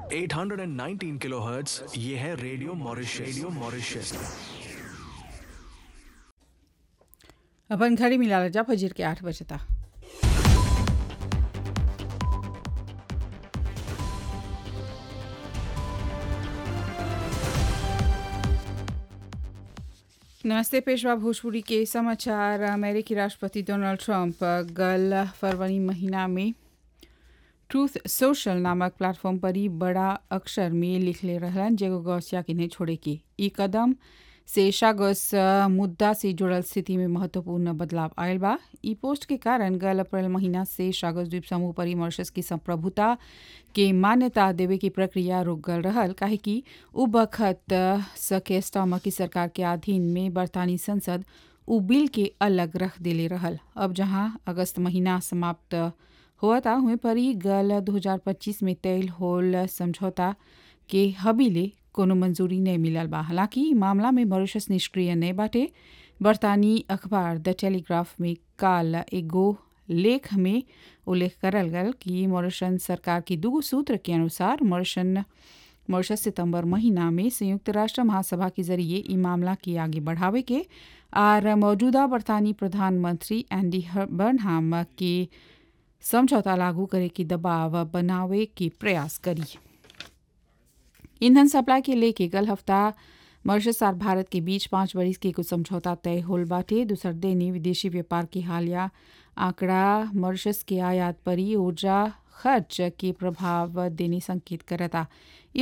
819 kilohertz ये है radio Mauritius radio Mauritius अपन घड़ी मिला जा फजर के आठ बजे तक नमस्ते पेशवा भोजपुरी के समाचार अमेरिकी राष्ट्रपति डोनाल्ड ट्रंप गल फरवरी महीना में ट्रूथ सोशल नामक प्लेटफॉर्म पर ही बड़ा अक्षर में लिखले रहलन जेगो गौसिया के नहीं छोड़े के ई कदम से शागस मुद्दा से जुड़ल स्थिति में महत्वपूर्ण बदलाव आयल बा ई पोस्ट के कारण गल अप्रैल महीना से शागस द्वीप समूह पर ही मॉरिशस की संप्रभुता के मान्यता देवे की प्रक्रिया रुक गल रहल काहे कि उ बखत सके स्टॉमा की सरकार के अधीन में बरतानी संसद उ बिल के अलग रख देले रहल अब जहां अगस्त महीना समाप्त हुआ था हुए पर ही गल 2025 में तय होल समझौता के हबीले कोनो मंजूरी नहीं मिलल बा हालांकि मामला में मॉरिशस निष्क्रिय नहीं बाटे बरतानी अखबार द टेलीग्राफ में काल एगो लेख में उल्लेख करल गल कि मॉरिशन सरकार की दू सूत्र के अनुसार मॉरिशन मॉरिशस सितंबर महीना में संयुक्त राष्ट्र महासभा के जरिए ई मामला के आगे बढ़ावे के और मौजूदा बरतानी प्रधानमंत्री एंडी बर्नहाम के समझौता लागू करे की दबाव बनावे के प्रयास करी ईंधन सप्लाई के लेके कल हफ्ता मॉरिशस और भारत के बीच पाँच बरिस के कुछ समझौता तय होल बाटे दूसर देनी विदेशी व्यापार के हालिया आंकड़ा मॉरिशस के आयात पर ही ऊर्जा खर्च के प्रभाव देने संकेत करता ये